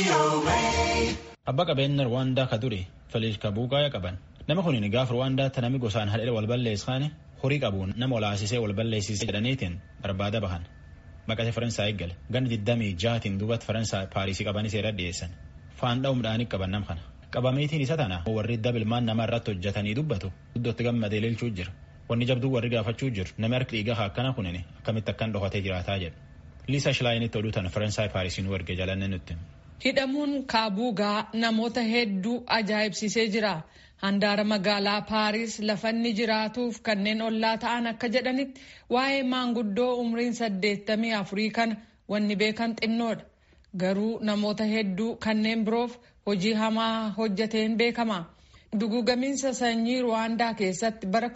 Abbaa qabeenya Rwaandaa ka ture Feliis Kabuugaa qaban. Nama kun gaafa Rwaandaatti namni gosaan hadhee wal balleessan horii qabuun nama walaasisee wal balleessisee jedhaniitiin barbaada bahan. Baqatee Faransaay eeggale. Ganni digdamii jaatiin duubatti Faransaay Paarisii qabanii seera dhiyeessan. Faanda'u midhaanii qaban nam kana. Qabameetiin isa tana warri dabilmaan nama irratti hojjetanii dubbatu iddootti gammadee lilchuu jira. Wanni jabduu warri gaafachuu jiru namni harki dhiigaa akkana kunin akkamitti akkan dhokatee jiraataa jedhu. Liisa Shilaayinitti oduu tana Faransaay Paarisii nu erge jalanne nutti. Hidhamuun Kaabuugaa namoota hedduu ajaa'ibsiisee jira. Handaara magaalaa Paaris lafanni jiraatuuf kanneen ollaa ta'an akka jedhanitti waa'ee maanguddoo umriin saddeettamii afurii kana wanni beekan xinnoodha. Garuu namoota hedduu kanneen biroof hojii hamaa hojjateen beekama. Dugugamiinsa sanyii Ruwaandaa keessatti bara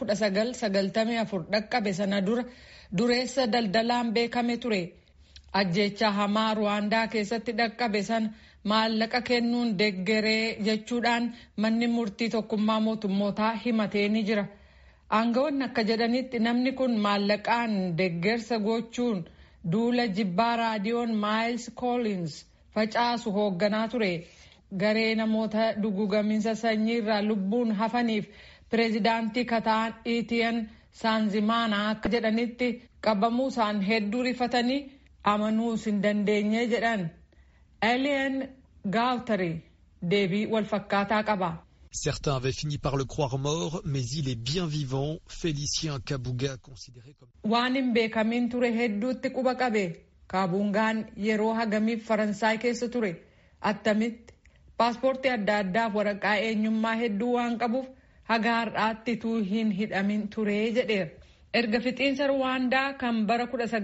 1994 dhaqqabe sana dura dureessa daldalaan beekame ture. Ajjeechaa hamaa Ruwaandaa keessatti dhaqqabe sana maallaqa kennuun deggeree jechuudhaan manni murtii tokkummaa mootummootaa himatee ni jira. Aangawoonni akka jedhanitti namni kun maallaqaan deggersa gochuun duula jibbaa raadiyoon Maayils Koolins facaasu hoogganaa ture. Garee namoota dugugamiinsa sanyii irraa lubbuun hafaniif pireezidaantii kataan Itiyan Saanzimaanaa akka jedhanitti qabamuu isaan hedduu rifatanii amanuus hin dandeenye jedhan. Alien Gautari deebii walfakkaataa qaba. Certains avaient fini par le croire mort, mais il est bien vivant. Félicien Kabuga considéré comme... Waan hin beekamin ture hedduutti quba qabe. Kaabungaan yeroo hagamiif Faransaay keessa ture. Attamitti paaspoortii adda addaaf waraqaa eenyummaa hedduu waan qabuuf haga har'aatti tuu hin hidhamin ture jedheera. Erga fixiinsa Ruwaandaa kan bara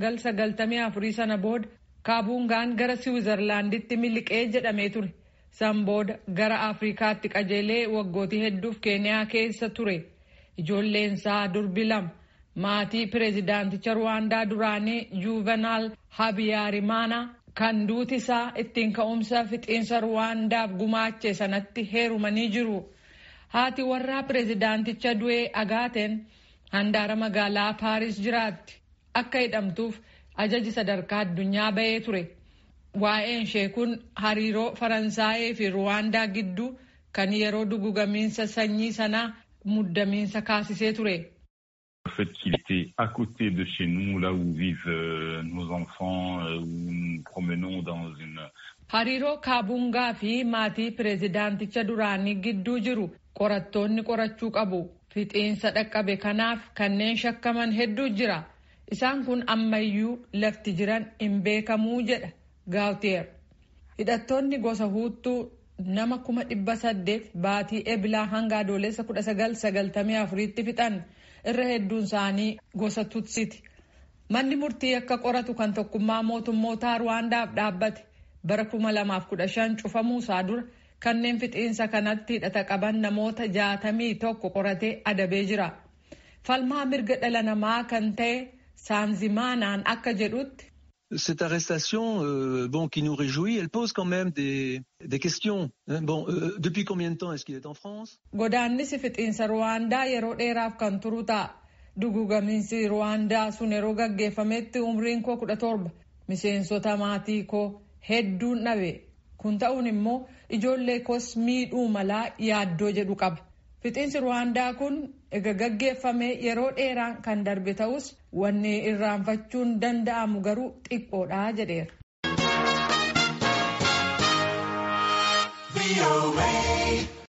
1994 sana booda Kaabungaan gara Siwiizerlaanditti miliqee jedhamee ture. San booda gara Afrikaatti qajeelee waggootii hedduuf Keeniyaa keessa ture. Ijoolleensaa durbi lama maatii pireezidaanticha Ruwaandaa duraanii Juuvenaal Habiyaarimana kan duuti isaa ittiin ka'umsa fixiinsa Ruwaandaaf gumaache sanatti heerumanii jiru. Haati warraa pireezidaanticha du'ee agaateen handaara magaalaa Paaris jiraatti. Akka hidhamtuuf ajaji sadarkaa addunyaa bahee ture. Waa'een ishee kun hariiroo Faransaayee fi Ruwaandaa gidduu kan yeroo dugugamiinsa sanyii sanaa muddamiinsa kaasisee ture. Le fait qu'il était à côté de chez nous, là où vivent euh, nos enfants, euh, où nous promenons dans une... Hariiroo Kaabungaa fi maatii pireezidaanticha duraanii gidduu jiru qorattoonni qorachuu qabu. Fixiinsa dhaqqabe kanaaf kanneen shakkaman hedduu jira. Isaan kun ammayyuu lafti jiran hin beekamuu jedha Gaawtiyer. Hidhattoonni gosa huuttuu nama kuma dhibba saddeet baatii ebilaa hanga adoolessa kudha sagal sagaltamii afuriitti fixan irra hedduun isaanii gosa tutsiti. Manni murtii akka qoratu kan tokkummaa mootummootaa Ruwaandaaf dhaabbate bara kuma lamaaf kudha shan cufamuu isaa dura kanneen fixiinsa kanatti hidhata qaban namoota jaatamii tokko qoratee adabee jira. Falmaa mirga dhala namaa kan ta'e Saanzimaanaan akka jedhutti. Cette arrestation, euh, bon, qui nous réjouit, elle pose quand même des, des questions. Bon, euh, depuis combien de temps est-ce qu'il est en France? Godaannisi fixiinsa Ruwaandaa yeroo dheeraaf kan turu ta'a. Dugugamiinsi Ruwaandaa sun yeroo gaggeeffametti umriin koo kudha torba. Miseensota maatii koo hedduun dhabe. Kun ta'uun immoo ijoollee koos miidhuu malaa yaaddoo jedhu qaba. Fixiinsi Ruwaandaa kun ega gaggeeffame yeroo dheeraan kan darbe ta'us wanni irraanfachuun danda'amu garuu xiqqoodha jedheera.